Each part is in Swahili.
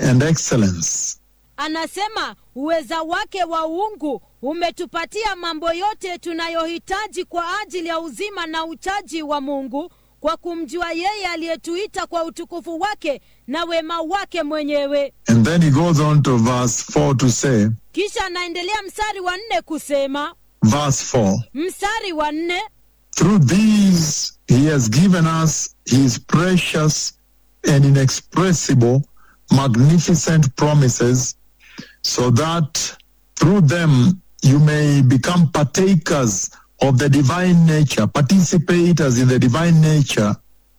and excellence. Anasema uweza wake wa uungu umetupatia mambo yote tunayohitaji kwa ajili ya uzima na uchaji wa Mungu kwa kumjua yeye aliyetuita kwa utukufu wake na wema wake mwenyewe. And then he goes on to verse 4 to say, Kisha anaendelea mstari wa nne kusema, verse 4 mstari wa nne Through these he has given us his precious and inexpressible, magnificent promises, so that through them you may become partakers of the divine nature, participators in the divine nature,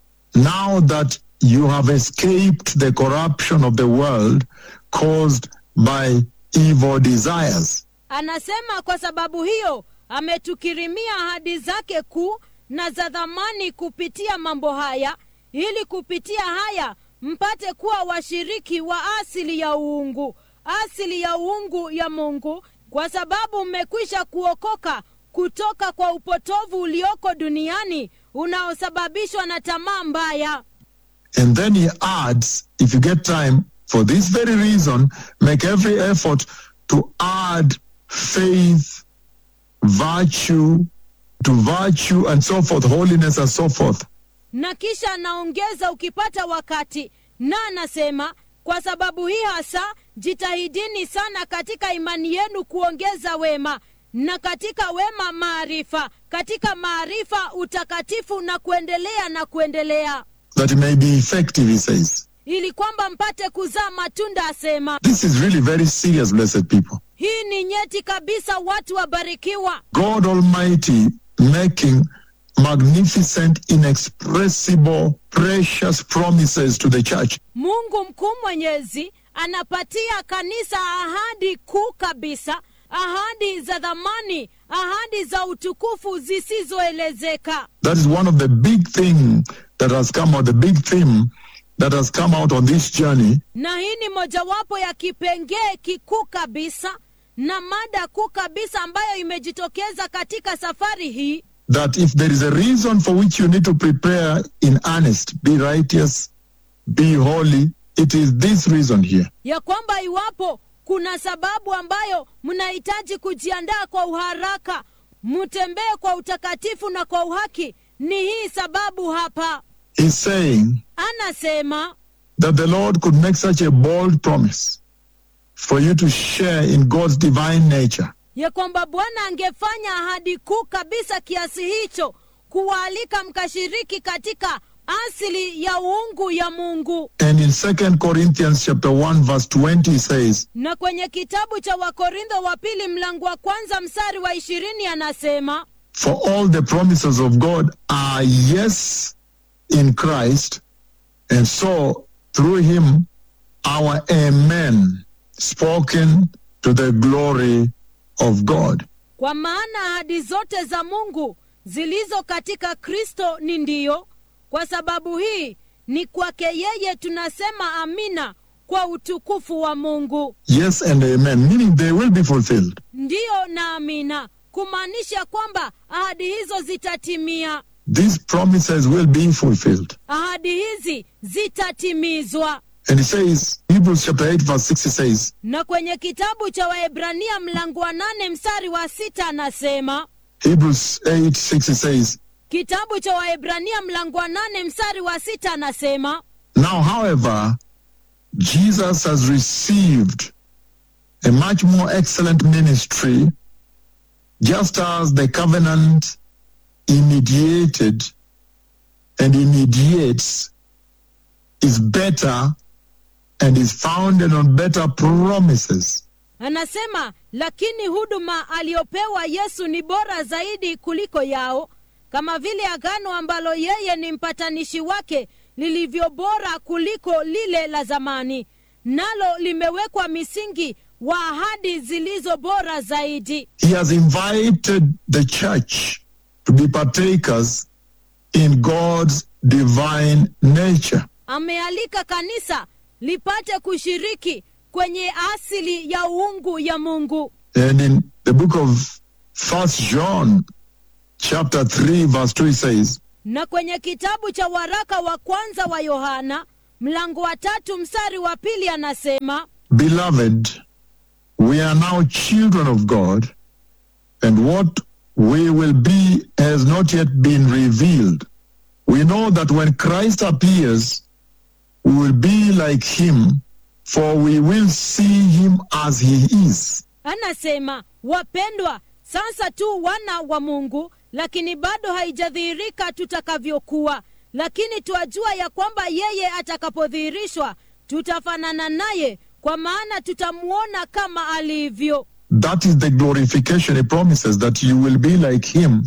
now that you have escaped the corruption of the world caused by evil desires. Anasema kwa sababu hiyo ametukirimia ahadi zake kuu na za dhamani kupitia mambo haya, ili kupitia haya mpate kuwa washiriki wa asili ya uungu, asili ya uungu ya Mungu, kwa sababu mmekwisha kuokoka kutoka kwa upotovu ulioko duniani unaosababishwa na tamaa mbaya. And then he adds, if you get time, for this very reason, make every effort to add faith, virtue, to virtue, and so forth, holiness, and so forth. na kisha anaongeza ukipata wakati, na anasema kwa sababu hii hasa jitahidini sana katika imani yenu kuongeza wema, na katika wema maarifa, katika maarifa utakatifu, na kuendelea na kuendelea, That it may be effective, he says. ili kwamba mpate kuzaa matunda. Asema This is really very serious, blessed people. hii ni nyeti kabisa, watu wabarikiwa. God Almighty making magnificent, inexpressible, precious promises to the church. Mungu mkuu mwenyezi anapatia kanisa ahadi kuu kabisa, ahadi za dhamani, ahadi za utukufu zisizoelezeka. That is one of the big thing that has come out, the big theme that has come out on this journey Na hii ni mojawapo ya kipengee kikuu kabisa na mada kuu kabisa ambayo imejitokeza katika safari hii, that if there is a reason for which you need to prepare in earnest, be righteous, be holy, it is this reason here. ya kwamba iwapo kuna sababu ambayo mnahitaji kujiandaa kwa uharaka, mtembee kwa utakatifu na kwa uhaki, ni hii sababu hapa. He's saying Anasema that the Lord could make such a bold promise for you to share in God's divine nature. ya kwamba Bwana angefanya ahadi kuu kabisa kiasi hicho, kuwaalika mkashiriki katika asili ya uungu ya Mungu. And in 2 Corinthians chapter 1 verse 20 he says, Na kwenye kitabu cha Wakorintho wa pili mlango wa kwanza mstari wa ishirini anasema For all the promises of God are yes in Christ, and so through him our amen spoken to the glory of God. Kwa maana ahadi zote za Mungu zilizo katika Kristo ni ndiyo. Kwa sababu hii ni kwake yeye tunasema amina kwa utukufu wa Mungu. Yes and amen, meaning they will be fulfilled. Ndiyo na amina, kumaanisha kwamba ahadi hizo zitatimia. These promises will be fulfilled. Ahadi hizi zitatimizwa. And he says, Hebrews chapter 8 verse 6 he says, Na kwenye kitabu cha Waebrania mlango wa nane mstari wa sita anasema Hebrews 8 6 he says, kitabu cha Waebrania mlango wa nane mstari wa sita anasema Now, however, Jesus has received a much more excellent ministry, just as the covenant immediated and immediates is better and is founded on better promises. Anasema, lakini huduma aliyopewa Yesu ni bora zaidi kuliko yao, kama vile agano ambalo yeye ni mpatanishi wake lilivyo bora kuliko lile la zamani, nalo limewekwa misingi wa ahadi zilizo bora zaidi. He has invited the church to be partakers in God's divine nature. Amealika kanisa lipate kushiriki kwenye asili ya uungu ya Mungu. And in the book of First John, chapter 3, verse 2, it says, Na kwenye kitabu cha waraka wa kwanza wa Yohana mlango wa tatu mstari wa pili anasema Beloved, we are now children of God, and what we will be has not yet been revealed. We know that when Christ appears, we will be like him, for we will see him as he is. anasema wapendwa sasa tu wana wa mungu lakini bado haijadhihirika tutakavyokuwa lakini twajua ya kwamba yeye atakapodhihirishwa tutafanana naye kwa maana tutamwona kama alivyo That is the glorification he promises that you will be like him,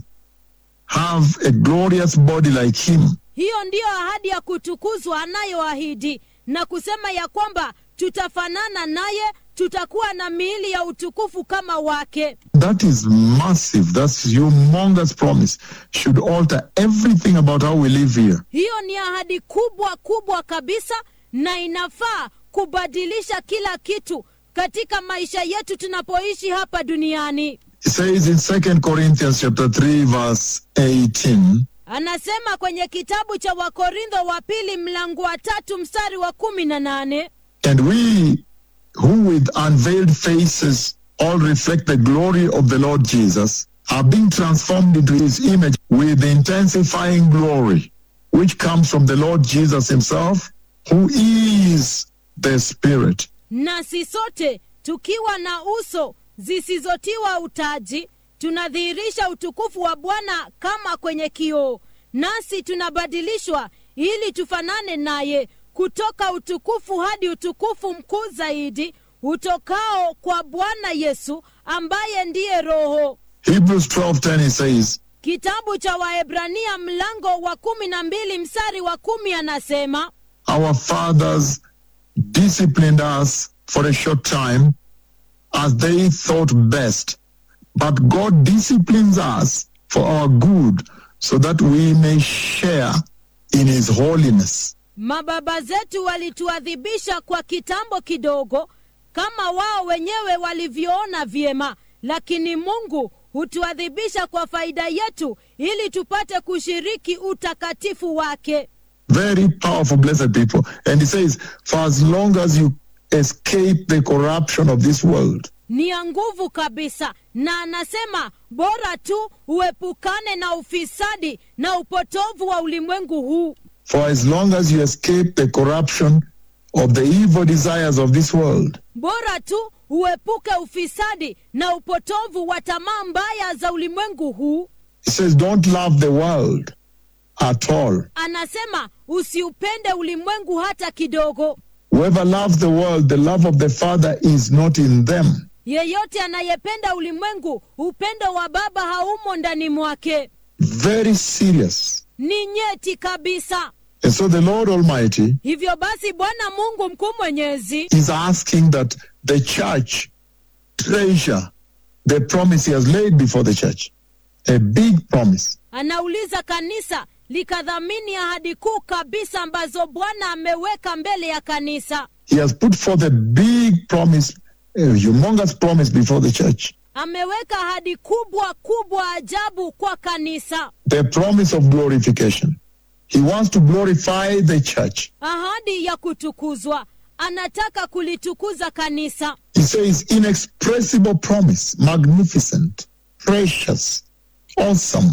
have a glorious body like him. hiyo ndiyo ahadi ya kutukuzwa anayoahidi na kusema ya kwamba tutafanana naye tutakuwa na miili ya utukufu kama wake That is massive. That's humongous promise. Should alter everything about how we live here. hiyo ni ahadi kubwa kubwa kabisa na inafaa kubadilisha kila kitu katika maisha yetu tunapoishi hapa duniani It says in 2 Corinthians chapter 3 verse 18, anasema kwenye kitabu cha wakorintho wa pili mlango wa tatu mstari wa kumi na nane and we who with unveiled faces all reflect the glory of the Lord Jesus are being transformed into his image with intensifying glory, which comes from the Lord Jesus himself, who is the Spirit. nasi sote tukiwa na uso zisizotiwa utaji tunadhihirisha utukufu wa bwana kama kwenye kioo nasi tunabadilishwa ili tufanane naye kutoka utukufu hadi utukufu mkuu zaidi utokao kwa bwana yesu ambaye ndiye roho Hebrews 12:10 it says, kitabu cha waebrania mlango wa kumi na mbili mstari wa kumi anasema Our fathers disciplined us for a short time as they thought best. But God disciplines us for our good so that we may share in his holiness. mababa zetu walituadhibisha kwa kitambo kidogo kama wao wenyewe walivyoona vyema lakini mungu hutuadhibisha kwa faida yetu ili tupate kushiriki utakatifu wake Very powerful, blessed people. And he says, For as long as you escape the corruption of this world, ni ya nguvu kabisa na anasema bora tu uepukane na ufisadi na upotovu wa ulimwengu huu for as long as you escape the corruption of the evil desires of this world, bora tu uepuke ufisadi na upotovu wa tamaa mbaya za ulimwengu huu he says, Don't love the world at all. anasema usiupende ulimwengu hata kidogo Whoever loves the world, the love of the Father is not in them. yeyote anayependa ulimwengu upendo wa baba haumo ndani mwake Very serious. ni nyeti kabisa And so the Lord Almighty hivyo basi bwana mungu mkuu mwenyezi is asking that the church treasure the promise He has laid before the church. A big promise. anauliza kanisa likadhamini ahadi kuu kabisa ambazo bwana ameweka mbele ya kanisa He has put forth a big promise, a humongous promise before the church. ameweka ahadi kubwa kubwa ajabu kwa kanisa The promise of glorification. He wants to glorify the church. ahadi ya kutukuzwa anataka kulitukuza kanisa He says, inexpressible promise, magnificent, precious, awesome,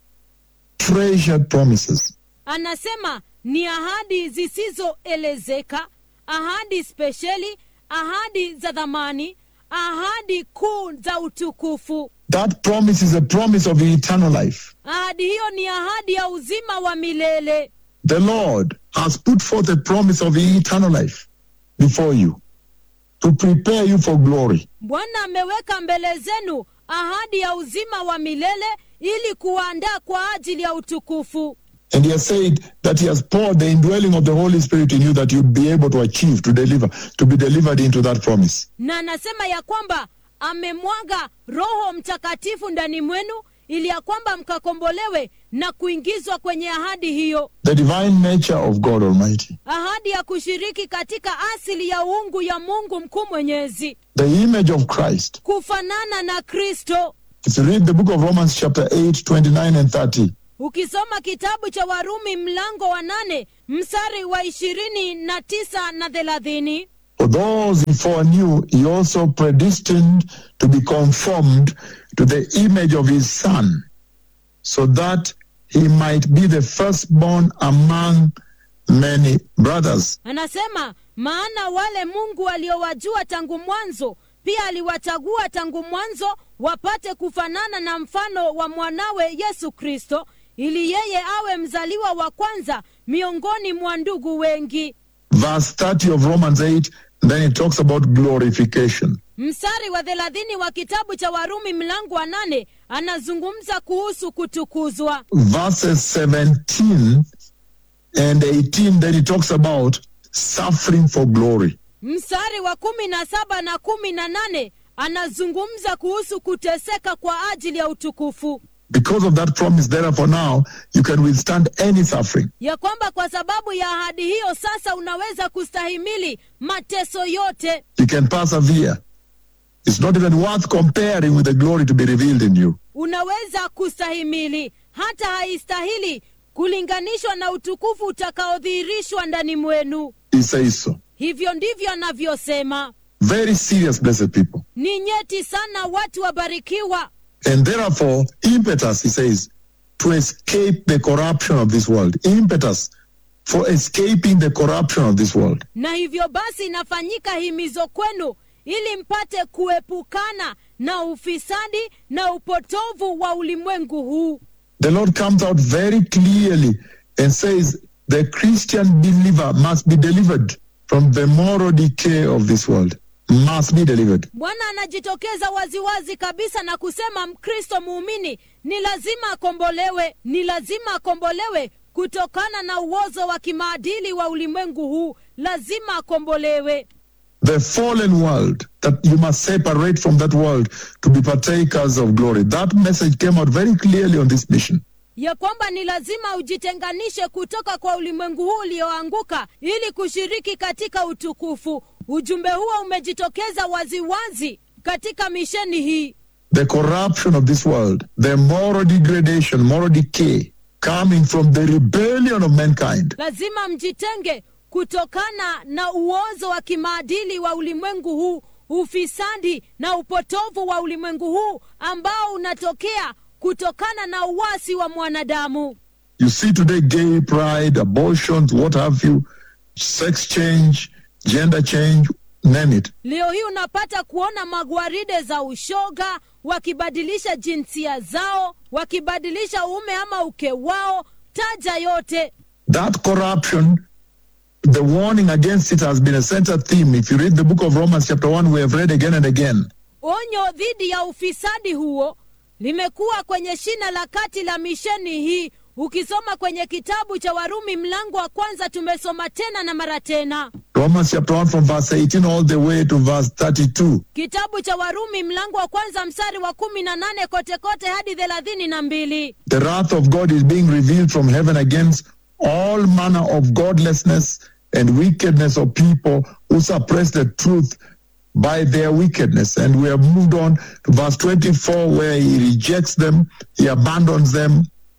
treasured promises. anasema ni ahadi zisizoelezeka ahadi spesheli ahadi za dhamani ahadi kuu za utukufu That promise is a promise of eternal life. ahadi hiyo ni ahadi ya uzima wa milele The Lord has put forth a promise of eternal life before you to prepare you for glory. bwana ameweka mbele zenu ahadi ya uzima wa milele ili kuandaa kwa ajili ya utukufu And he has said that he has poured the indwelling of the Holy Spirit in you that you'd be able to achieve, to deliver, to be delivered into that promise. na anasema ya kwamba amemwaga roho mtakatifu ndani mwenu ili ya kwamba mkakombolewe na kuingizwa kwenye ahadi hiyo The divine nature of God Almighty. ahadi ya kushiriki katika asili ya uungu ya mungu mkuu mwenyezi The image of Christ. kufanana na kristo If you read the book of Romans chapter 8, 29 and 30, ukisoma kitabu cha warumi mlango wa nane mstari wa ishirini na tisa na thelathini For those he foreknew, he also predestined to be conformed to the image of his Son, so that he might be the firstborn among many brothers. anasema maana wale mungu aliowajua tangu mwanzo pia aliwachagua tangu mwanzo wapate kufanana na mfano wa mwanawe yesu kristo ili yeye awe mzaliwa wa kwanza miongoni mwa ndugu wengi Verse 30 of Romans 8, then it talks about glorification. mstari wa thelathini wa kitabu cha warumi mlango wa nane anazungumza kuhusu kutukuzwa Verses 17 and 18, then it talks about suffering for glory. mstari wa kumi na saba na kumi na nane anazungumza kuhusu kuteseka kwa ajili ya utukufu Because of that promise, therefore, now you can withstand any suffering. ya kwamba kwa sababu ya ahadi hiyo sasa unaweza kustahimili mateso yote You can persevere. It's not even worth comparing with the glory to be revealed in you. unaweza kustahimili hata haistahili kulinganishwa na utukufu utakaodhihirishwa ndani mwenu He says so. hivyo ndivyo anavyosema Very serious, blessed people. ni nyeti sana watu wabarikiwa And therefore, impetus, he says, to escape the corruption of this world. Impetus for escaping the corruption of this world. na hivyo basi inafanyika himizo kwenu ili mpate kuepukana na ufisadi na upotovu wa ulimwengu huu The Lord comes out very clearly and says the Christian believer must be delivered from the moral decay of this world. Must be delivered. bwana anajitokeza waziwazi kabisa na kusema mkristo muumini ni lazima akombolewe ni lazima akombolewe kutokana na uozo wa kimaadili wa ulimwengu huu lazima akombolewe The fallen world, that you must separate from that world to be partakers of glory. That message came out very clearly on this mission. ya kwamba ni lazima ujitenganishe kutoka kwa ulimwengu huu ulioanguka ili kushiriki katika utukufu ujumbe huo umejitokeza waziwazi katika misheni hii The corruption of this world, the moral degradation, moral decay coming from the rebellion of mankind. lazima mjitenge kutokana na uozo wa kimaadili wa ulimwengu huu ufisadi na upotovu wa ulimwengu huu ambao unatokea kutokana na uwasi wa mwanadamu You see today gay pride, abortions, what have you, sex change, gender change, name it. leo hii unapata kuona magwaride za ushoga wakibadilisha jinsia zao wakibadilisha uume ama uke wao taja yote That corruption, the warning against it has been a center theme. If you read the book of Romans, chapter 1, we have read again and again. onyo dhidi ya ufisadi huo limekuwa kwenye shina la kati la misheni hii ukisoma kwenye kitabu cha warumi mlango wa kwanza tumesoma tena na mara tena Romans chapter 1 from verse 18 all the way to verse 32. kitabu cha warumi mlango wa kwanza mstari wa kumi na nane kote kote hadi thelathini na mbili The wrath of God is being revealed from heaven against all manner of godlessness and wickedness of people who suppress the truth by their wickedness. And we have moved on to verse 24 where he rejects them, he abandons them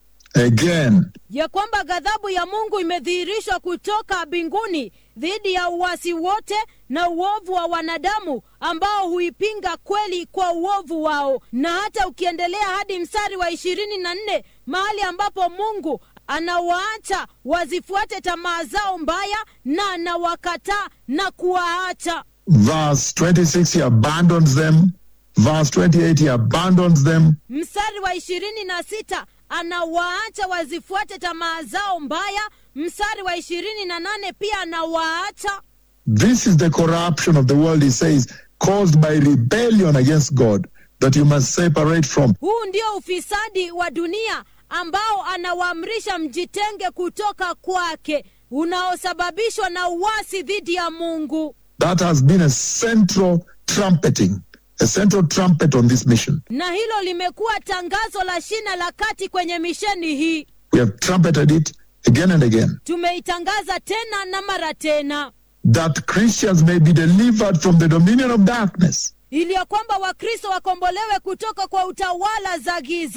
again. ya kwamba ghadhabu ya mungu imedhihirishwa kutoka mbinguni dhidi ya uwasi wote na uovu wa wanadamu ambao huipinga kweli kwa uovu wao na hata ukiendelea hadi mstari wa ishirini na nne mahali ambapo mungu anawaacha wazifuate tamaa zao mbaya na anawakataa na kuwaacha Verse 26, he abandons them. Verse 28, he abandons them. mstari wa ishirini na sita anawaacha wazifuate tamaa zao mbaya mstari wa ishirini na nane pia anawaacha This is the corruption of the world, he says, caused by rebellion against God that you must separate from. huu ndio ufisadi wa dunia ambao anawaamrisha mjitenge kutoka kwake unaosababishwa na uwasi dhidi ya mungu That has been a central trumpeting, a central trumpet on this mission. na hilo limekuwa tangazo la shina la kati kwenye misheni hii We have trumpeted it again and again tumeitangaza tena na mara tena that Christians may be delivered from the dominion of darkness ili ya kwamba wakristo wakombolewe kutoka kwa utawala za giza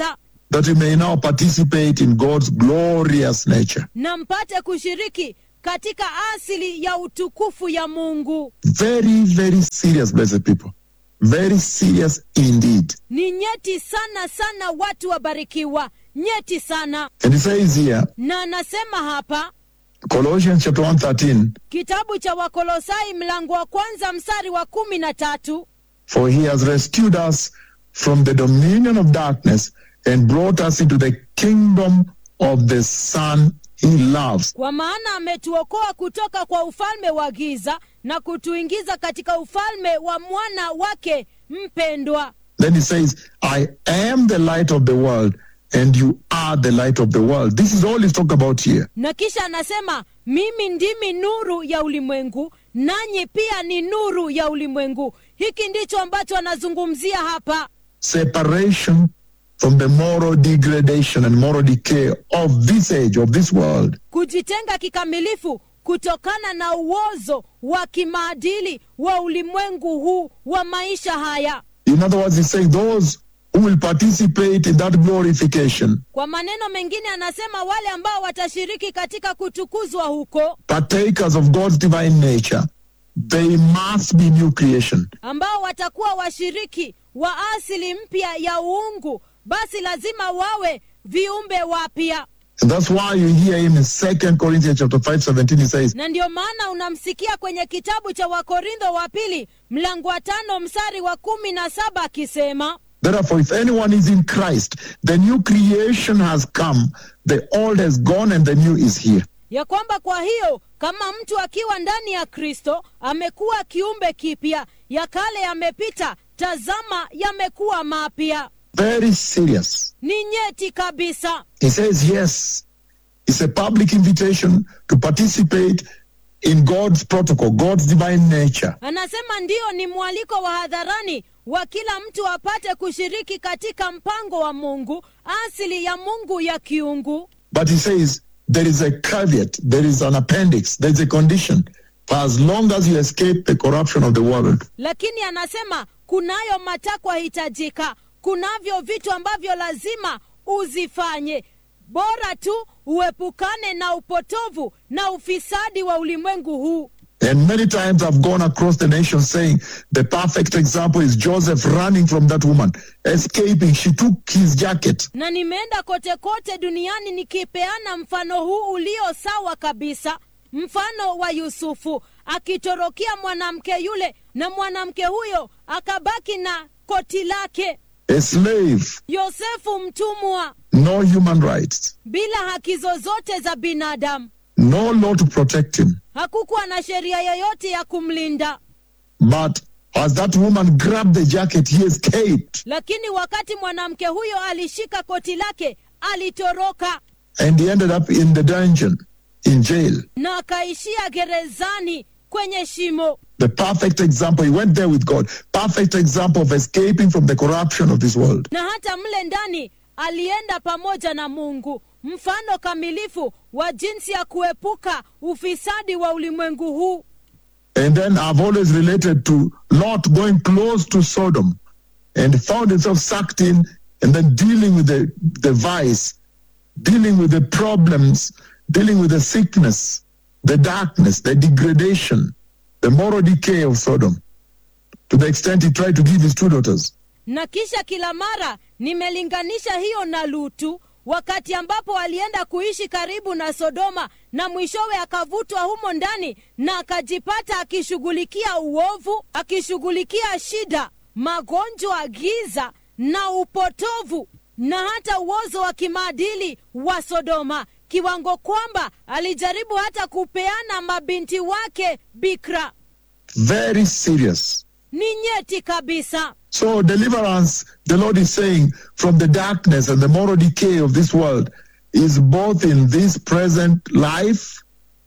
that you may now participate in God's glorious nature. na mpate kushiriki katika asili ya utukufu ya mungu Very, very serious, blessed people. Very serious indeed. ni nyeti sana sana watu wabarikiwa nyeti sana And he says here, na anasema hapa Colossians chapter 1, 13, kitabu cha wakolosai mlango wa kwanza mstari wa kumi na tatu For he has rescued us from the dominion of darkness and brought us into the kingdom of the Son he loves. kwa maana ametuokoa kutoka kwa ufalme wa giza na kutuingiza katika ufalme wa mwana wake mpendwa Then he says, I am the light of the world, and you are the light of the world. This is all he's talking about here. na kisha anasema mimi ndimi nuru ya ulimwengu nanyi pia ni nuru ya ulimwengu hiki ndicho ambacho anazungumzia hapa Separation from the moral degradation and moral decay of this age, of this world. kujitenga kikamilifu kutokana na uozo wa kimaadili wa ulimwengu huu wa maisha haya In other words, he's saying those who will participate in that glorification, kwa maneno mengine anasema wale ambao watashiriki katika kutukuzwa huko partakers of God's divine nature, they must be new creation. ambao watakuwa washiriki wa asili mpya ya uungu basi lazima wawe viumbe wapya And that's why you hear him in 2 Corinthians chapter 5, 17, he says, na ndio maana unamsikia kwenye kitabu cha wakorintho wa pili mlango wa tano mstari wa kumi na saba akisema Therefore, if anyone is in Christ, the new creation has come, the old has gone, and the new is here. ya kwamba kwa hiyo kama mtu akiwa ndani ya kristo amekuwa kiumbe kipya ya kale yamepita tazama yamekuwa mapya Very serious. ni nyeti kabisa He says, yes, it's a public invitation to participate in God's protocol, God's divine nature. anasema ndiyo ni mwaliko wa hadharani wa kila mtu apate kushiriki katika mpango wa mungu asili ya mungu ya kiungu But he says, there is a caveat, there is an appendix, there is a condition. For as long as you escape the corruption of the world, lakini anasema kunayo matakwa hitajika kunavyo vitu ambavyo lazima uzifanye bora tu uepukane na upotovu na ufisadi wa ulimwengu huu And many times I've gone across the nation saying the perfect example is Joseph running from that woman, escaping. She took his jacket. na nimeenda kote kote duniani nikipeana mfano huu ulio sawa kabisa mfano wa yusufu akitorokea mwanamke yule na mwanamke huyo akabaki na koti lake A slave, yosefu mtumwa no human rights, bila haki zozote za binadamu no law to protect him. hakukuwa na sheria yoyote ya kumlinda But as that woman grabbed the jacket, he escaped lakini wakati mwanamke huyo alishika koti lake alitoroka and he ended up in the dungeon, in jail. na akaishia gerezani kwenye shimo The perfect example. He went there with God. Perfect example of escaping from the corruption of this world. na hata mle ndani alienda pamoja na mungu mfano kamilifu wa jinsi ya kuepuka ufisadi wa ulimwengu huu And then I've always related to Lot going close to Sodom and found himself sucked in and then dealing with the, the vice, dealing with the problems, dealing with the sickness, the darkness, the degradation, the moral decay of Sodom. To the extent he tried to give his two daughters. na kisha kila mara nimelinganisha hiyo na lutu wakati ambapo alienda kuishi karibu na sodoma na mwishowe akavutwa humo ndani na akajipata akishughulikia uovu akishughulikia shida magonjwa giza na upotovu na hata uozo wa kimaadili wa sodoma kiwango kwamba alijaribu hata kupeana mabinti wake bikra Very serious. ni nyeti kabisa So deliverance, the Lord is saying, from the darkness and the moral decay of this world is both in this present life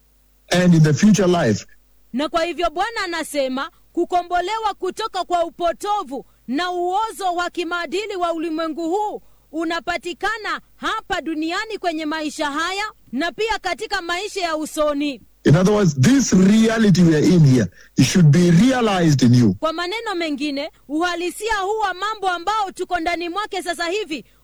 and in the future life. na kwa hivyo bwana anasema kukombolewa kutoka kwa upotovu na uozo wa kimaadili wa ulimwengu huu unapatikana hapa duniani kwenye maisha haya na pia katika maisha ya usoni In other words, this reality we are in here, it should be realized in you. kwa maneno mengine uhalisia huu wa mambo ambao tuko ndani mwake sasa hivi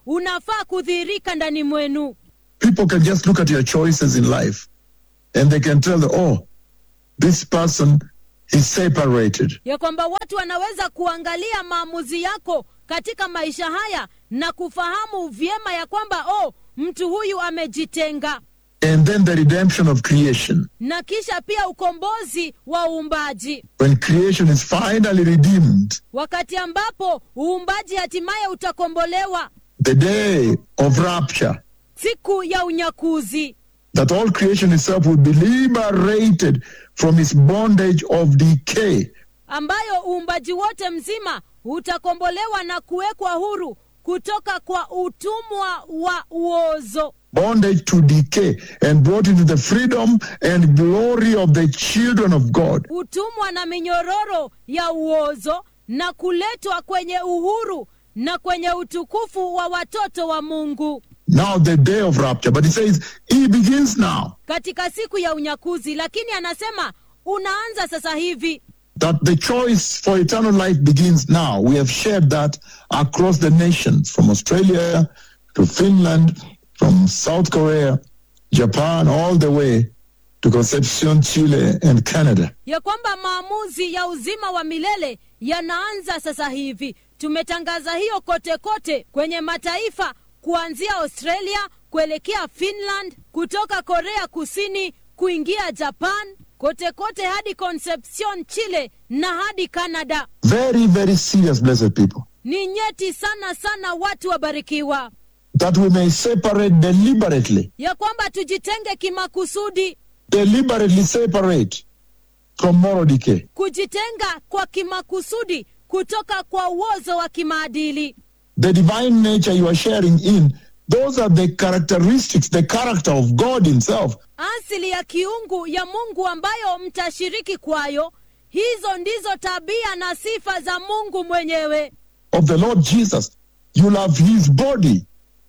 unafaa kudhihirika ndani mwenu People can just look at your choices in life and they can tell, oh, this person is separated. ya kwamba watu wanaweza kuangalia maamuzi yako katika maisha haya na kufahamu vyema ya kwamba oh mtu huyu amejitenga And then the redemption of creation. na kisha pia ukombozi wa uumbaji When creation is finally redeemed, wakati ambapo uumbaji hatimaye utakombolewa the day of rapture, siku ya unyakuzi that all creation itself will be liberated from its bondage of decay. ambayo uumbaji wote mzima utakombolewa na kuwekwa huru kutoka kwa utumwa wa uozo bondage to decay and brought into the freedom and glory of the children of God. utumwa na minyororo ya uozo na kuletwa kwenye uhuru na kwenye utukufu wa watoto wa mungu Now, the day of rapture, but it says it begins now. katika siku ya unyakuzi lakini anasema unaanza sasa hivi That the choice for eternal life begins now. We have shared that across the nations, from Australia to Finland, from South Korea, Japan, all the way to Concepcion, Chile, and Canada. ya kwamba maamuzi ya uzima wa milele yanaanza sasa hivi tumetangaza hiyo kote kote kwenye mataifa kuanzia australia kuelekea finland kutoka korea kusini kuingia japan kote kote hadi concepcion chile na hadi canada Very, very serious, blessed people. ni nyeti sana sana watu wabarikiwa That we may separate deliberately ya kwamba tujitenge kimakusudi deliberately separate from moral decay. kujitenga kwa kimakusudi kutoka kwa uozo wa kimaadili The divine nature you are sharing in, those are the characteristics, the character of God Himself. asili ya kiungu ya mungu ambayo mtashiriki kwayo hizo ndizo tabia na sifa za mungu mwenyewe Of the Lord Jesus. You'll have His body.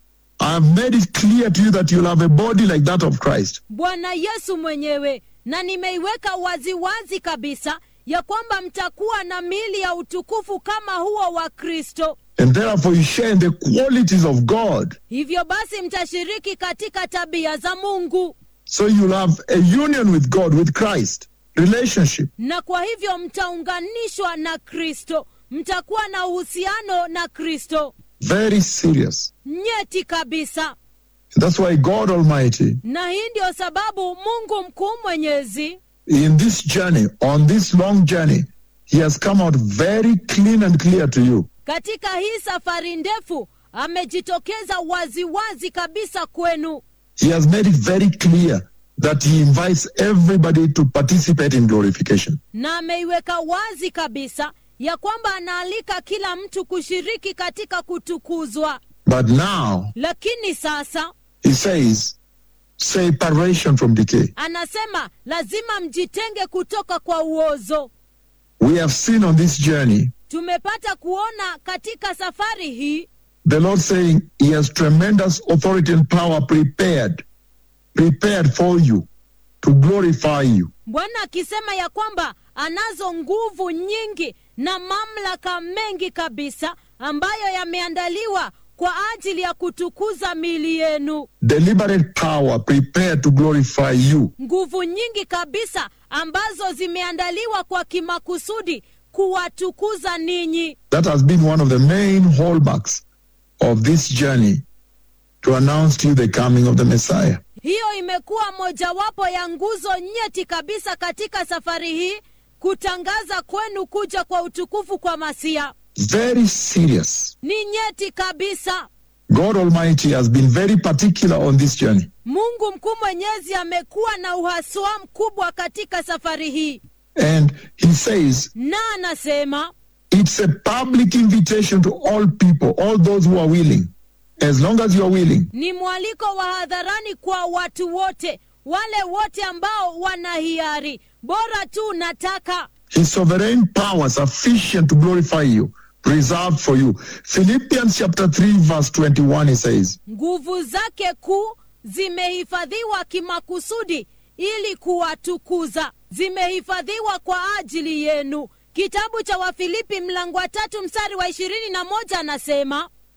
I have made it clear to you that you'll have a body like that of Christ. bwana yesu mwenyewe na nimeiweka waziwazi kabisa ya kwamba mtakuwa na mili ya utukufu kama huo wa kristo And therefore, you share in the qualities of God. hivyo basi mtashiriki katika tabia za mungu So you'll have a union with God, with Christ, relationship. na kwa hivyo mtaunganishwa na kristo mtakuwa na uhusiano na kristo Very serious. nyeti kabisa That's why God Almighty, na hii ndio sababu mungu mkuu mwenyezi in this journey, on this long journey, He has come out very clean and clear to you. katika hii safari ndefu amejitokeza waziwazi kabisa kwenu He has made it very clear that he invites everybody to participate in glorification. na ameiweka wazi kabisa ya kwamba anaalika kila mtu kushiriki katika kutukuzwa But now lakini sasa he says separation from decay. anasema lazima mjitenge kutoka kwa uozo We have seen on this journey tumepata kuona katika safari hii the Lord saying he has tremendous authority and power prepared, prepared for you to glorify you. bwana akisema ya kwamba anazo nguvu nyingi na mamlaka mengi kabisa ambayo yameandaliwa kwa ajili ya kutukuza miili yenu Deliberate power prepared to glorify you. nguvu nyingi kabisa ambazo zimeandaliwa kwa kimakusudi kuwatukuza ninyi That has been one of the main hallmarks of this journey to announce to you the coming of the Messiah. hiyo imekuwa mojawapo ya nguzo nyeti kabisa katika safari hii kutangaza kwenu kuja kwa utukufu kwa masia Very serious. ni nyeti kabisa God Almighty has been very particular on this journey. mungu mkuu mwenyezi amekuwa na uhaswa mkubwa katika safari hii And he says na anasema it's a public invitation to all people, all those who are willing. As long as you are willing, ni mwaliko wa hadharani kwa watu wote wale wote ambao wana hiari bora tu nataka his sovereign power sufficient to glorify you, reserved for you. Philippians chapter 3, verse 21, he says, nguvu zake kuu zimehifadhiwa kimakusudi ili kuwatukuza zimehifadhiwa kwa ajili yenu kitabu cha wafilipi mlango wa tatu mstari wa ishirini na moja anasema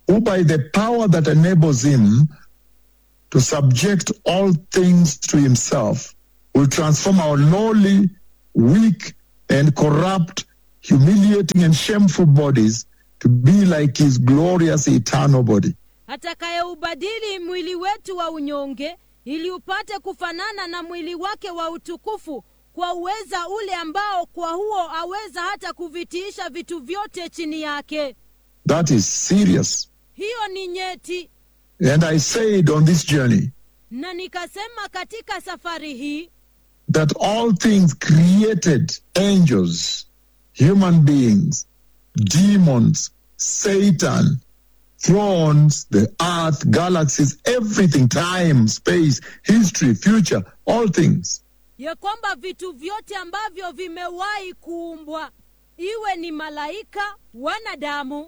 who by the power that enables him to subject all things to himself will transform our lowly, weak, and corrupt, humiliating, and shameful bodies to be like his glorious eternal body. atakayeubadili mwili wetu wa unyonge ili upate kufanana na mwili wake wa utukufu kwa uweza ule ambao kwa huo aweza hata kuvitiisha vitu vyote chini yake That is serious. hiyo ni nyeti And I said on this journey na nikasema katika safari hii that all things created angels, human beings, demons, Satan, thrones, the earth, galaxies, everything, time, space, history, future, all things, ya kwamba vitu vyote ambavyo vimewahi kuumbwa iwe ni malaika wanadamu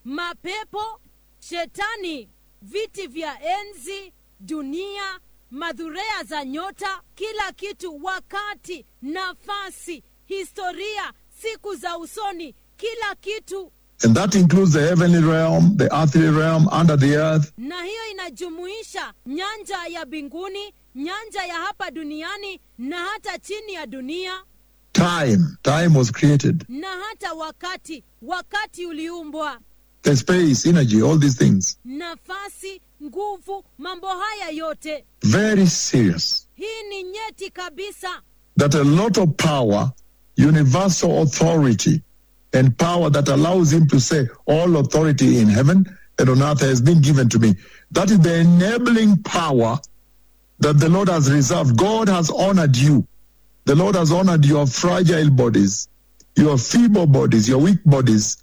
mapepo shetani viti vya enzi dunia madhurea za nyota kila kitu wakati nafasi historia siku za usoni kila kitu and that includes the heavenly realm, the earthly realm, under the earth, na hiyo inajumuisha nyanja ya mbinguni nyanja ya hapa duniani na hata chini ya dunia time. Time was created, na hata wakati wakati uliumbwa the space, energy, all these things. nafasi nguvu mambo haya yote Very serious. hii ni nyeti kabisa that a lot of power, universal authority, and power that allows him to say, All authority in heaven and on earth has been given to me. That is the enabling power that the Lord has reserved. God has honored you. The Lord has honored your fragile bodies, your feeble bodies, your weak bodies.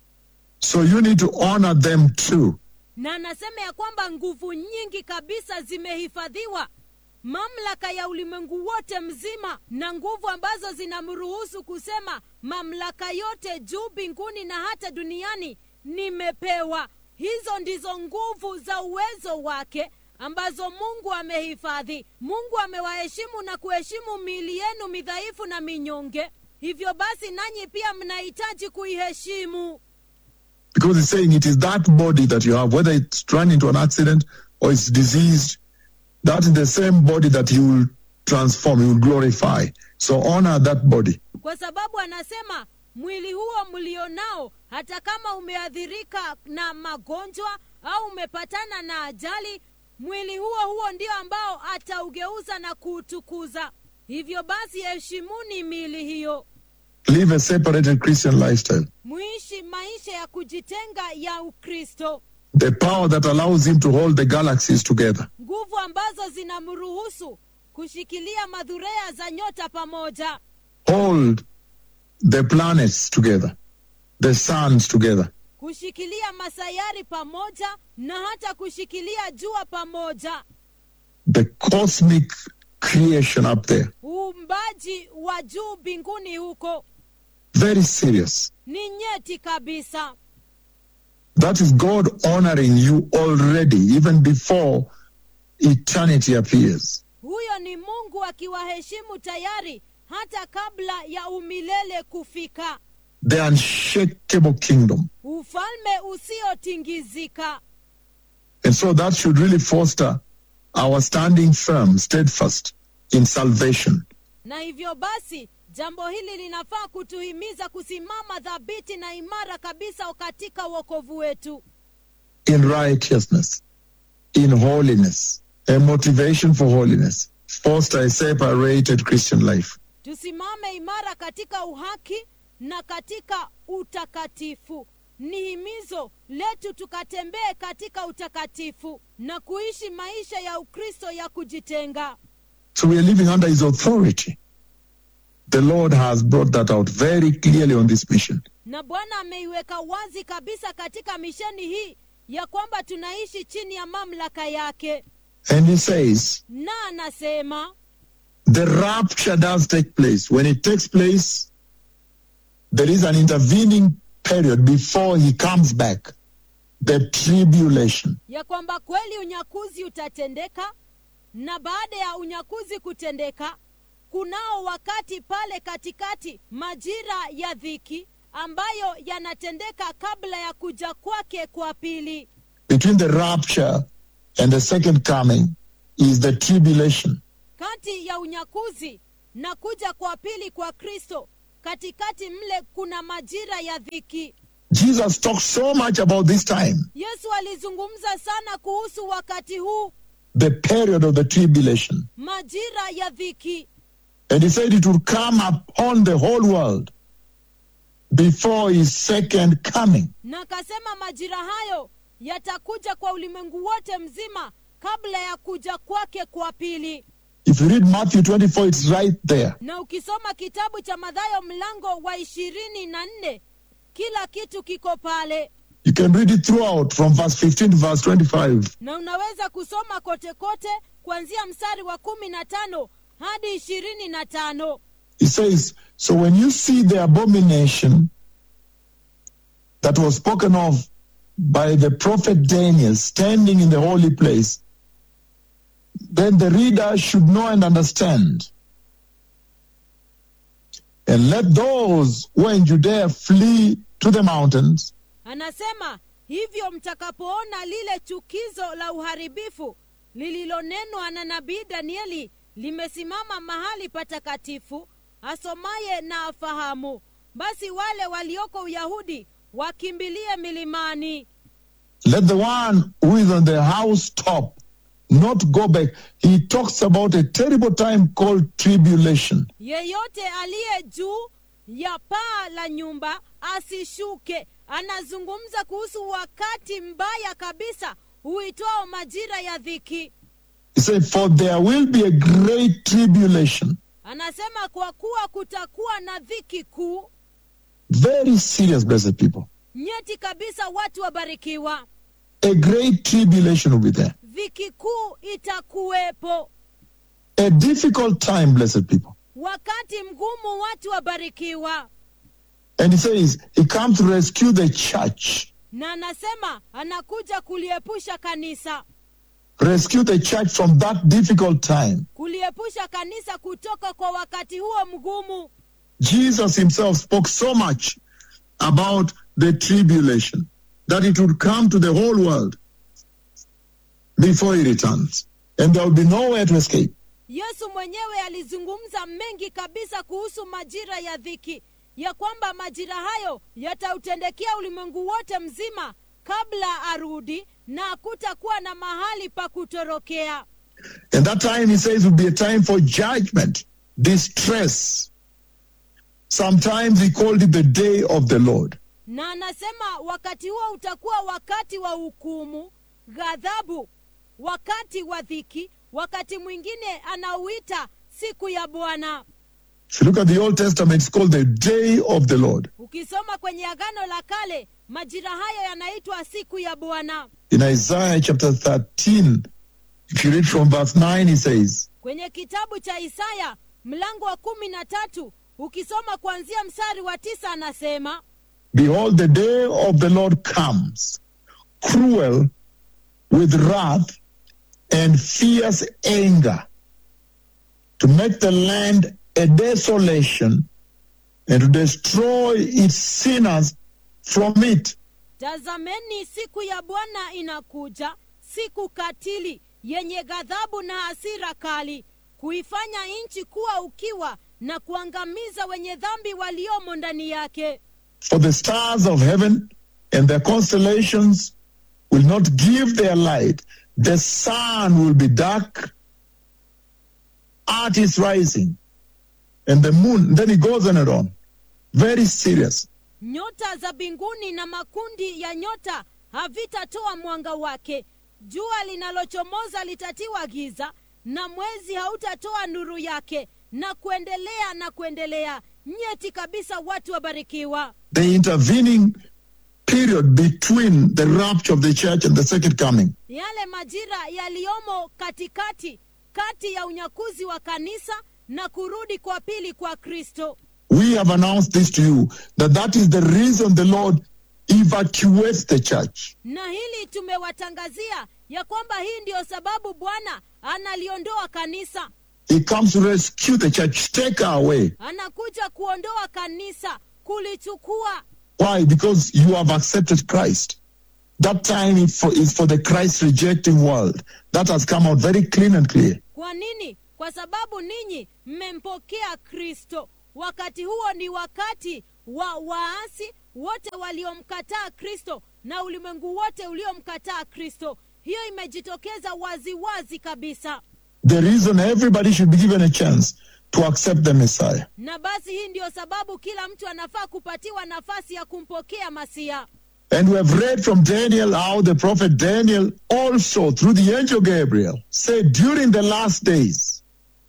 So you need to honor them too. na anasema ya kwamba nguvu nyingi kabisa zimehifadhiwa mamlaka ya ulimwengu wote mzima na nguvu ambazo zinamruhusu kusema mamlaka yote juu mbinguni na hata duniani nimepewa hizo ndizo nguvu za uwezo wake ambazo mungu amehifadhi mungu amewaheshimu na kuheshimu miili yenu midhaifu na minyonge hivyo basi nanyi pia mnahitaji kuiheshimu Because he's saying it is that body that you have, whether it's run into an accident or it's diseased, that is the same body that he will transform, he will glorify. So honor that body. kwa sababu anasema mwili huo mlionao hata kama umeathirika na magonjwa au umepatana na ajali mwili huo huo ndio ambao ataugeuza na kuutukuza hivyo basi heshimuni miili hiyo Live a separated Christian lifestyle. muishi maisha ya kujitenga ya ukristo The power that allows him to hold the galaxies together. nguvu ambazo zinamruhusu kushikilia madhurea za nyota pamoja Hold the planets together, the suns together. kushikilia masayari pamoja na hata kushikilia jua pamoja The cosmic creation up there. uumbaji wa juu mbinguni huko Very serious. ni nyeti kabisa That is God honoring you already, even before eternity appears. huyo ni mungu akiwaheshimu tayari hata kabla ya umilele kufika The unshakable kingdom. ufalme usiotingizika And so that should really foster our standing firm, steadfast in salvation. na hivyo basi jambo hili linafaa kutuhimiza kusimama dhabiti na imara kabisa katika wokovu wetu in righteousness, in holiness, a motivation for holiness, foster a separated Christian life. tusimame imara katika uhaki na katika utakatifu ni himizo letu tukatembee katika utakatifu na kuishi maisha ya ukristo ya kujitenga So we are living under his authority. The Lord has brought that out very clearly on this mission. na bwana ameiweka wazi kabisa katika misheni hii ya kwamba tunaishi chini ya mamlaka yake And he says, na anasema the rapture does take place. When it takes place, there is an intervening period before he comes back. The tribulation. ya kwamba kweli unyakuzi utatendeka na baada ya unyakuzi kutendeka kunao wakati pale katikati majira ya dhiki ambayo yanatendeka kabla ya kuja kwake kwa pili between the rapture and the second coming is the tribulation. kati ya unyakuzi na kuja kwa pili kwa kristo katikati mle kuna majira ya dhiki Jesus talked so much about this time, yesu alizungumza sana kuhusu wakati huu the period of the tribulation. majira ya dhiki And he said it would come upon the whole world before his second coming. na akasema majira hayo yatakuja kwa ulimwengu wote mzima kabla ya kuja kwake kwa pili If you read Matthew 24, it's right there. na ukisoma kitabu cha madhayo mlango wa ishirini na nne kila kitu kiko pale You can read it throughout from verse 15 to verse 25. na unaweza kusoma kote kote kuanzia mstari wa kumi na tano hadi ishirini na tano He says, So when you see the abomination that was spoken of by the prophet Daniel standing in the holy place, then the reader should know and understand. And let those who are in Judea flee to the mountains. anasema hivyo mtakapoona lile chukizo la uharibifu lililonenwa na nabii danieli limesimama mahali patakatifu asomaye na afahamu basi wale walioko uyahudi wakimbilie milimani Let the one who is on the housetop not go back. He talks about a terrible time called tribulation. yeyote aliye juu ya paa la nyumba asishuke anazungumza kuhusu wakati mbaya kabisa huitwao majira ya dhiki He said, For there will be a great tribulation. anasema kwa kuwa kutakuwa na dhiki kuu Very serious, blessed people. nyeti kabisa watu wabarikiwa A great tribulation will be there. dhiki kuu itakuwepo A difficult time, blessed people. wakati mgumu watu wabarikiwa And he says, He comes to rescue the church. na anasema anakuja kuliepusha kanisa Rescue the church from that difficult time. kuliepusha kanisa kutoka kwa wakati huo mgumu Jesus himself spoke so much about the tribulation that it would come to the whole world before he returns. And there will be nowhere to escape. yesu mwenyewe alizungumza mengi kabisa kuhusu majira ya dhiki ya kwamba majira hayo yatautendekea ulimwengu wote mzima kabla arudi na hakutakuwa na mahali pa kutorokea And that time, he says, will be a time for judgment, distress. Sometimes he called it the day of the Lord. na anasema wakati huo utakuwa wakati wa hukumu ghadhabu wakati wa dhiki wakati mwingine anauita siku ya bwana If you look at the Old Testament, it's called the day of the Lord. ukisoma kwenye agano la kale majira hayo yanaitwa siku ya bwana In Isaiah chapter 13, if you read from verse 9, he says, kwenye kitabu cha isaya mlango wa kumi na tatu ukisoma kuanzia mstari wa tisa anasema Behold, the day of the Lord comes, cruel with wrath and fierce anger, to make the land a desolation and to destroy its sinners from it. tazameni siku ya bwana inakuja siku katili yenye ghadhabu na hasira kali kuifanya nchi kuwa ukiwa na kuangamiza wenye dhambi waliomo ndani yake For the stars of heaven and their constellations will not give their light. The sun will be dark at its rising, and the moon. Then he goes on and on. Very serious. nyota za mbinguni na makundi ya nyota havitatoa mwanga wake jua linalochomoza litatiwa giza na mwezi hautatoa nuru yake na kuendelea na kuendelea nyeti kabisa watu wabarikiwa The intervening period between the rapture of the church and the second coming. yale majira yaliyomo katikati kati ya unyakuzi wa kanisa na kurudi kwa pili kwa kristo We have announced this to you that that is the reason the Lord evacuates the church. na hili tumewatangazia ya kwamba hii ndiyo sababu bwana analiondoa kanisa He comes to rescue the church, take her away. anakuja kuondoa kanisa kulichukua Why? Because you have accepted Christ. That time is for, is for the Christ rejecting world. That has come out very clean and clear. kwa nini kwa sababu ninyi mmempokea kristo wakati huo ni wakati wa waasi wote waliomkataa kristo na ulimwengu wote uliomkataa kristo hiyo imejitokeza waziwazi wazi kabisa The reason everybody should be given a chance to accept the Messiah. na basi hii ndiyo sababu kila mtu anafaa kupatiwa nafasi ya kumpokea masia And we have read from Daniel how the prophet Daniel also, through the angel Gabriel, said during the last days,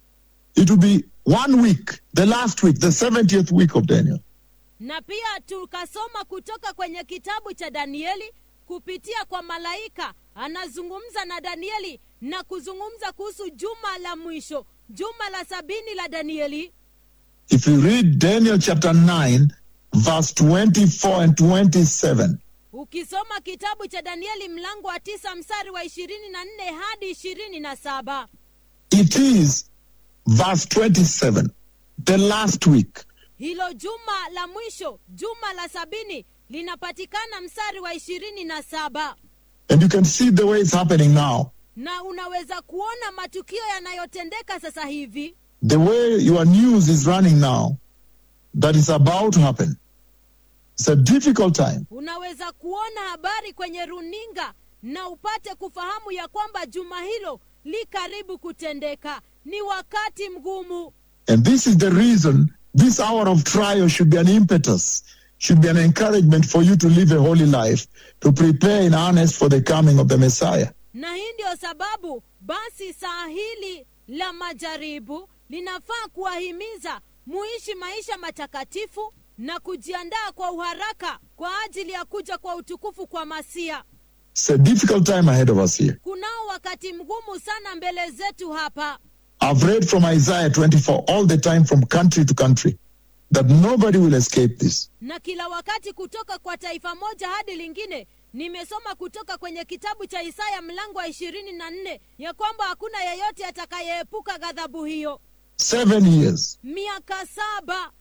it will be one week, the last week, the 70th week of Daniel. na pia tukasoma kutoka kwenye kitabu cha danieli kupitia kwa malaika anazungumza na danieli na kuzungumza kuhusu juma la mwisho juma la sabini la danieli If you read Daniel chapter 9, verse 24 and 27, ukisoma kitabu cha danieli mlango wa tisa mstari wa ishirini na nne hadi ishirini na saba it is verse 27, the last week. hilo juma la mwisho juma la sabini linapatikana mstari wa ishirini na saba And you can see the way it's happening now. na unaweza kuona matukio yanayotendeka sasa hivi The way your news is running now, that is about to happen. It's a difficult time. unaweza kuona habari kwenye runinga na upate kufahamu ya kwamba juma hilo li karibu kutendeka ni wakati mgumu And this is the reason this hour of trial should be an impetus, should be an encouragement for you to live a holy life, to prepare in earnest for the coming of the Messiah. na hii ndiyo sababu basi saa hili la majaribu linafaa kuwahimiza muishi maisha matakatifu na kujiandaa kwa uharaka kwa ajili ya kuja kwa utukufu kwa masia It's a difficult time ahead of us here. kunao wakati mgumu sana mbele zetu hapa I've read from Isaiah 24 all the time from country to country that nobody will escape this. na kila wakati kutoka kwa taifa moja hadi lingine nimesoma kutoka kwenye kitabu cha isaya mlango wa ishirini na nne ya kwamba hakuna yeyote atakayeepuka ghadhabu hiyo Seven years. miaka saba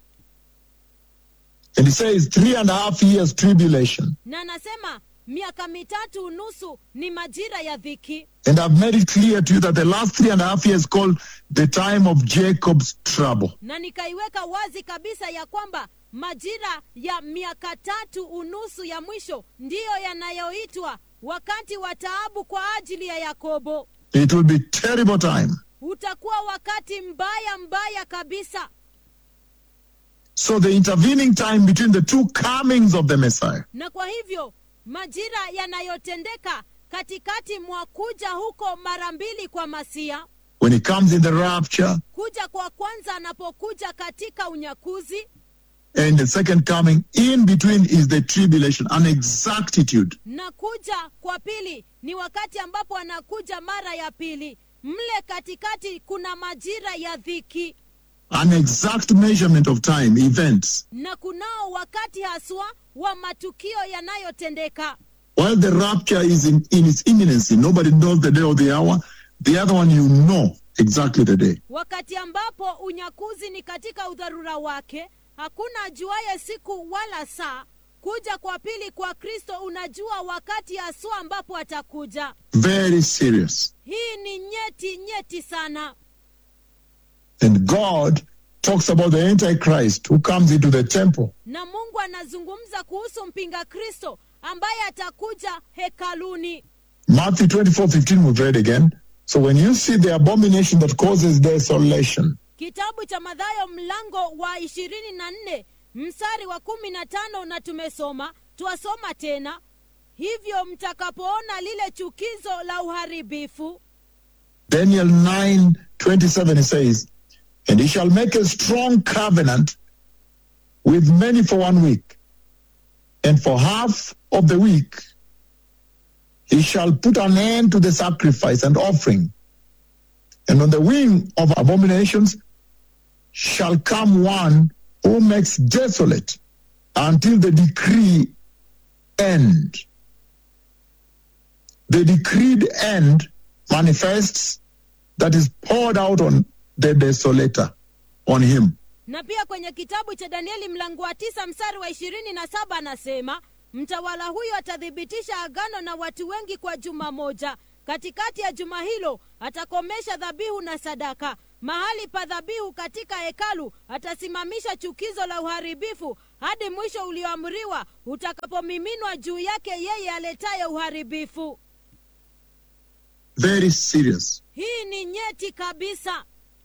And he says three and a half years tribulation. na anasema miaka mitatu unusu ni majira ya dhiki And I've made it clear to you that the last three and a half years called the time of Jacob's trouble. na nikaiweka wazi kabisa ya kwamba majira ya miaka tatu unusu ya mwisho ndiyo yanayoitwa wakati wa taabu kwa ajili ya yakobo It will be terrible time. utakuwa wakati mbaya mbaya kabisa So the intervening time between the two comings of the Messiah na kwa hivyo majira yanayotendeka katikati mwa kuja huko mara mbili kwa masia when he comes in the rapture kuja kwa kwanza anapokuja katika unyakuzi and the second coming in between is the tribulation, an exactitude. na kuja kwa pili ni wakati ambapo anakuja mara ya pili mle katikati kuna majira ya dhiki An exact measurement of time, events. na kunao wakati haswa wa matukio yanayotendeka While the rapture is in, in its imminency, nobody knows the day or the hour. The other one, you know exactly the day. wakati ambapo unyakuzi ni katika udharura wake hakuna ajuaye siku wala saa kuja kwa pili kwa kristo unajua wakati haswa ambapo atakuja Very serious. hii ni nyeti nyeti sana And God talks about the Antichrist who comes into the temple. na mungu anazungumza kuhusu mpinga kristo ambaye atakuja hekaluni Matthew 24 15, we've read again. So when you see the abomination that causes desolation, kitabu cha madhayo mlango wa ishirini na nne mstari wa kumi na tano na tumesoma twasoma tena hivyo mtakapoona lile chukizo la uharibifu Daniel 9 27, he says, And he shall make a strong covenant with many for one week, and for half of the week he shall put an end to the sacrifice and offering. And on the wing of abominations shall come one who makes desolate until the decree end. The decreed end manifests that is poured out on the desolator, on him. na pia kwenye kitabu cha danieli mlango wa tisa mstari wa ishirini na saba anasema mtawala huyo atathibitisha agano na watu wengi kwa juma moja katikati ya juma hilo atakomesha dhabihu na sadaka mahali pa dhabihu katika hekalu atasimamisha chukizo la uharibifu hadi mwisho ulioamriwa utakapomiminwa juu yake yeye aletaye uharibifu Very serious. hii ni nyeti kabisa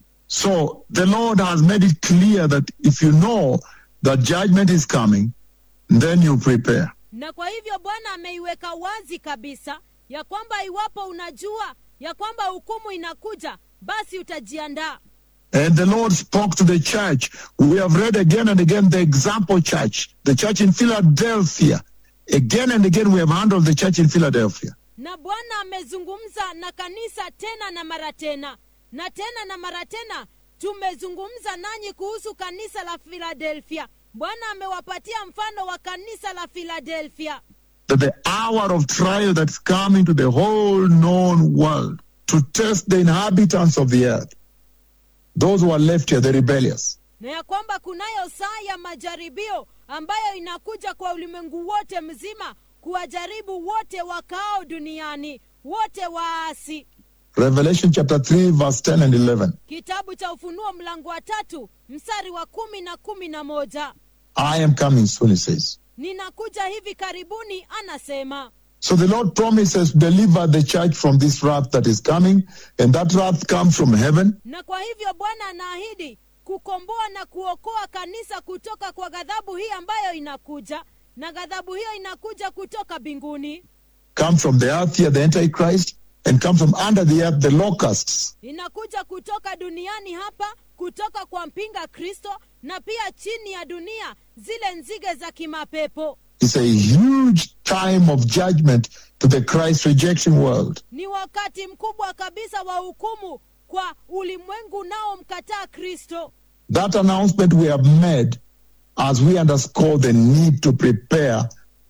So the Lord has made it clear that if you know that judgment is coming, then you prepare. na kwa hivyo bwana ameiweka wazi kabisa ya kwamba iwapo unajua ya kwamba hukumu inakuja basi utajiandaa And the Lord spoke to the church. We have read again and again the example church, the church in Philadelphia. Again and again, we have handled the church in Philadelphia. na bwana amezungumza na kanisa tena na mara tena na tena na mara tena tumezungumza nanyi kuhusu kanisa la filadelfia bwana amewapatia mfano wa kanisa la filadelfia That the hour of trial that's coming to the whole known world to test the inhabitants of the earth, those who are left here, the rebellious. na ya kwamba kunayo saa ya majaribio ambayo inakuja kwa ulimwengu wote mzima kuwajaribu wote wakao duniani wote waasi Revelation chapter 3, verse 10 and 11. kitabu cha ufunuo mlango wa tatu mstari wa kumi na kumi na moja I am coming soon, he says. ninakuja hivi karibuni anasema So the Lord promises to deliver the church from this wrath that is coming, and that wrath comes from heaven. na kwa hivyo bwana anaahidi kukomboa na kuokoa kanisa kutoka kwa ghadhabu hii ambayo inakuja na ghadhabu hiyo inakuja kutoka mbinguni comes from the earth here, the Antichrist, and comes from under the earth, the locusts. inakuja kutoka duniani hapa kutoka kwa mpinga kristo na pia chini ya dunia zile nzige za kimapepo It's a huge time of judgment to the Christ rejecting world. ni wakati mkubwa kabisa wa hukumu kwa ulimwengu unaomkataa kristo That announcement we have made as we underscore the need to prepare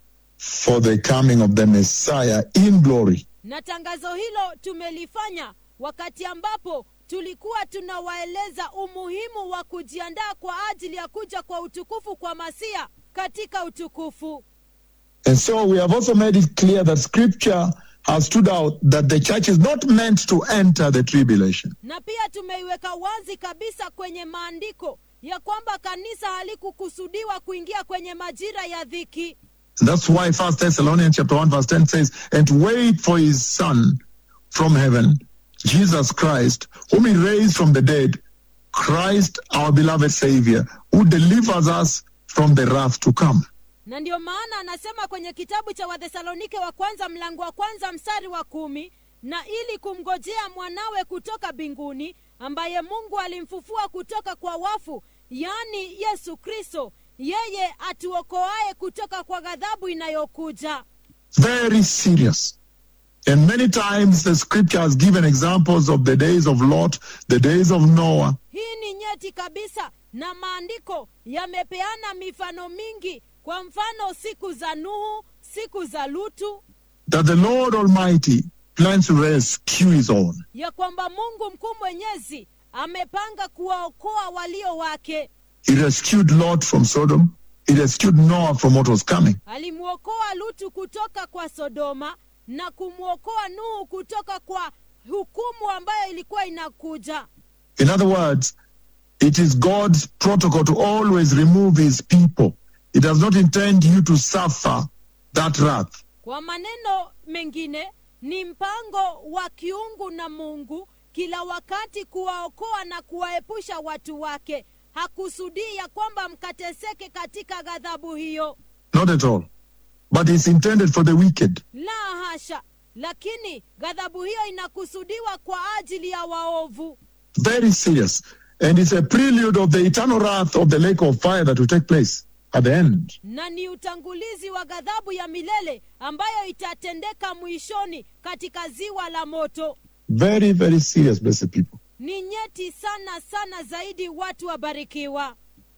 for the coming of the Messiah in glory. na tangazo hilo tumelifanya wakati ambapo tulikuwa tunawaeleza umuhimu wa kujiandaa kwa ajili ya kuja kwa utukufu kwa masia katika utukufu And so we have also made it clear that scripture has stood out that the church is not meant to enter the tribulation. na pia tumeiweka wazi kabisa kwenye maandiko ya kwamba kanisa halikukusudiwa kuingia kwenye majira ya dhiki And that's why First Thessalonians chapter 1 verse 10 says, and to wait for his son from heaven, Jesus Christ, whom he raised from the dead, Christ our beloved Savior, who delivers us from the wrath to come. na ndiyo maana anasema kwenye kitabu cha wathesalonike wa kwanza mlango wa kwanza mstari wa kumi na ili kumngojea mwanawe kutoka mbinguni ambaye mungu alimfufua kutoka kwa wafu yaani yesu kristo yeye atuokoaye kutoka kwa ghadhabu inayokuja Very serious. And many times the scripture has given examples of the days of Lot, the days of Noah, hii ni nyeti kabisa na maandiko yamepeana mifano mingi kwa mfano siku za nuhu siku za lutu that the Lord Almighty plans to rescue his own. ya kwamba mungu mkuu mwenyezi amepanga kuwaokoa walio wake He rescued Lot from Sodom. He rescued Noah from what was coming. alimwokoa lutu kutoka kwa sodoma na kumwokoa nuhu kutoka kwa hukumu ambayo ilikuwa inakuja In other words, it is God's protocol to always remove his people. He does not intend you to suffer that wrath. kwa maneno mengine ni mpango wa kiungu na mungu kila wakati kuwaokoa na kuwaepusha watu wake hakusudii ya kwamba mkateseke katika ghadhabu hiyo Not at all. But it's intended for the wicked. la hasha lakini ghadhabu hiyo inakusudiwa kwa ajili ya waovu Very serious. And it's a prelude of the eternal wrath of the lake of fire that will take place at the end. na ni utangulizi wa ghadhabu ya milele ambayo itatendeka mwishoni katika ziwa la moto Very, very serious, blessed people. ni nyeti sana sana zaidi watu wabarikiwa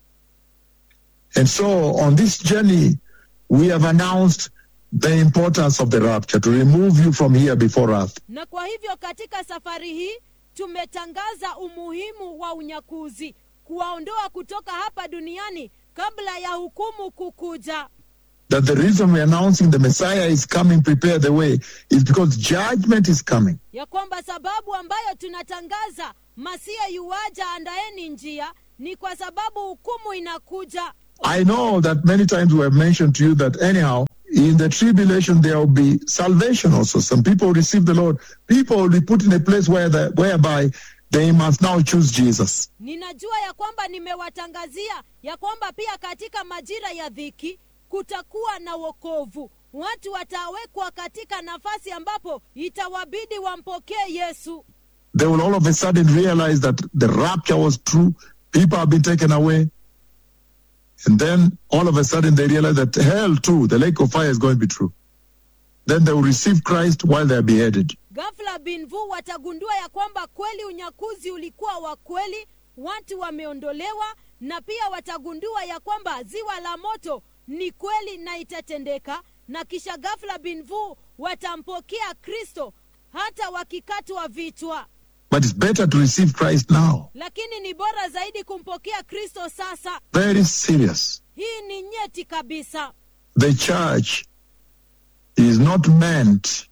And so on this journey, we have announced the importance of the rapture to remove you from here before wrath. na kwa hivyo katika safari hii tumetangaza umuhimu wa unyakuzi kuwaondoa kutoka hapa duniani kabla ya hukumu kukuja That the reason we're announcing the Messiah is coming, prepare the way, is because judgment is coming. ya kwamba sababu ambayo tunatangaza masia yuwaja andaeni njia ni kwa sababu hukumu inakuja I know that many times we have mentioned to you that anyhow, in the tribulation there will be salvation also. Some people will receive the Lord. People will be put in a place where the, whereby they must now choose Jesus. ninajua ya kwamba nimewatangazia ya kwamba pia katika majira ya dhiki kutakuwa na wokovu watu watawekwa katika nafasi ambapo itawabidi wampokee yesu They will all of a sudden realize that the rapture was true. People have been taken away. And then all of a sudden they realize that hell too, the lake of fire is going to be true. Then they will receive Christ while they are beheaded. ghafla binvu watagundua ya kwamba kweli unyakuzi ulikuwa wa kweli watu wameondolewa na pia watagundua ya kwamba ziwa la moto ni kweli na itatendeka na kisha ghafla binvu watampokea kristo hata wakikatwa vichwa But it's better to receive Christ now. lakini ni bora zaidi kumpokea kristo sasa Very serious. hii ni nyeti kabisa The church is not meant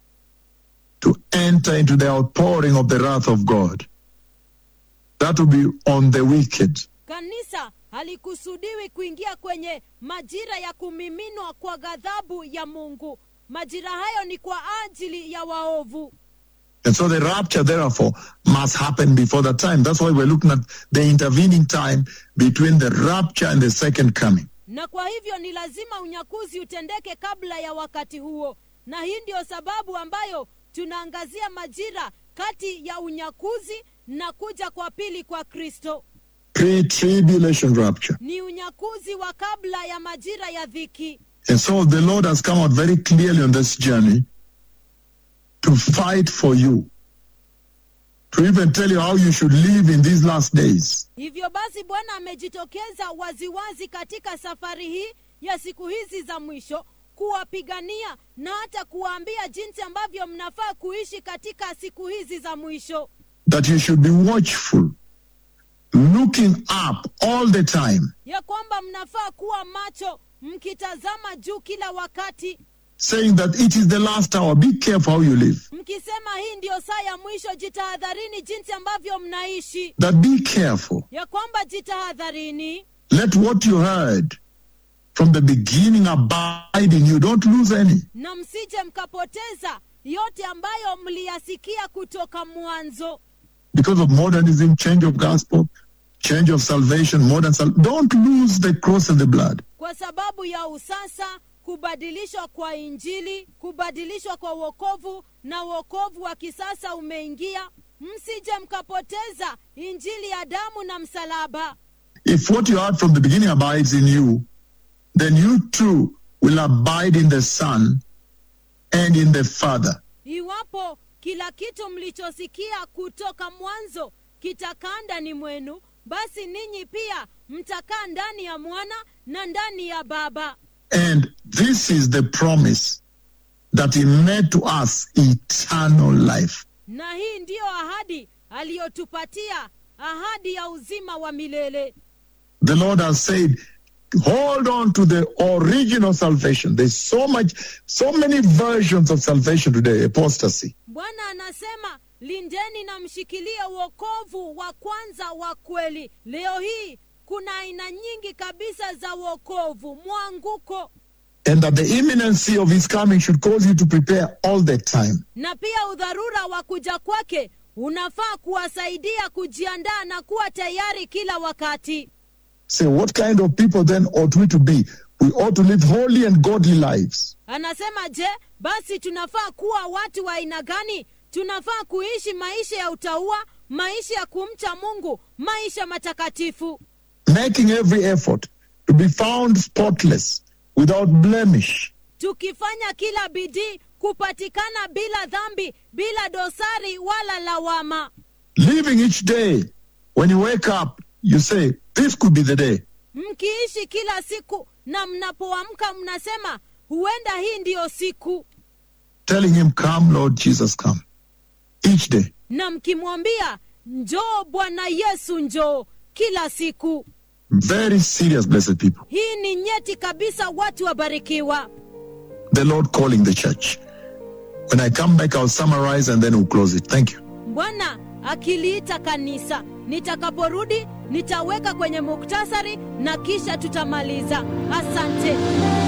to enter into the outpouring of the wrath of God. That will be on the wicked. kanisa halikusudiwi kuingia kwenye majira ya kumiminwa kwa ghadhabu ya mungu majira hayo ni kwa ajili ya waovu And so the rapture, therefore, must happen before that time. That's why we're looking at the intervening time between the rapture and the second coming. na kwa hivyo ni lazima unyakuzi utendeke kabla ya wakati huo na hii ndiyo sababu ambayo tunaangazia majira kati ya unyakuzi na kuja kwa pili kwa kristo Pre tribulation rapture. ni unyakuzi wa kabla ya majira ya dhiki And so the Lord has come out very clearly on this journey to fight for you, to even tell you how you should live in these last days. hivyo basi bwana amejitokeza waziwazi katika safari hii ya siku hizi za mwisho kuwapigania na hata kuwaambia jinsi ambavyo mnafaa kuishi katika siku hizi za mwisho That you should be watchful, looking up all the time, ya kwamba mnafaa kuwa macho mkitazama juu kila wakati saying that it is the last hour. Be careful how you live. mkisema hii ndiyo saa ya mwisho jitahadharini jinsi ambavyo mnaishi That be careful. ya kwamba jitahadharini Let what you heard from the beginning abide in you. Don't lose any. na msije mkapoteza yote ambayo mliyasikia kutoka mwanzo Because of modernism, change of gospel, change of salvation, modern sal- Don't lose the cross and the blood. kwa sababu ya usasa kubadilishwa kwa injili kubadilishwa kwa wokovu na wokovu wa kisasa umeingia msije mkapoteza injili ya damu na msalaba If what you heard from the beginning abides in you, then you too will abide in the Son and in the Father. iwapo kila kitu mlichosikia kutoka mwanzo kitakaa ndani mwenu basi ninyi pia mtakaa ndani ya mwana na ndani ya baba And this is the promise that He made to us eternal life. na hii ndiyo ahadi aliyotupatia ahadi ya uzima wa milele The Lord has said, hold on to the original salvation. There's so much, so many versions of salvation today, apostasy. bwana anasema lindeni na mshikilie uokovu wa kwanza wa kweli leo hii kuna aina nyingi kabisa za uokovu mwanguko And that the imminency of His coming should cause you to prepare all the time. na pia udharura wa kuja kwake unafaa kuwasaidia kujiandaa na kuwa tayari kila wakati Say, what kind of people then ought we to be? We ought to live holy and godly lives. anasema je basi tunafaa kuwa watu wa aina gani tunafaa kuishi maisha ya utaua maisha ya kumcha mungu maisha matakatifu making every effort to be found spotless, without blemish, tukifanya kila bidii kupatikana bila dhambi bila dosari wala lawama living each day. When you wake up, you say, This could be the day. mkiishi kila siku na mnapoamka mnasema huenda hii ndiyo siku Telling Him, Come, Lord Jesus, come. Each day. na mkimwambia njoo bwana yesu njoo kila siku Very serious, blessed people. hii ni nyeti kabisa watu wabarikiwa The Lord calling the church. When I come back, I'll summarize and then we'll close it. Thank you. bwana akiliita kanisa nitakaporudi nitaweka kwenye muktasari na kisha tutamaliza asante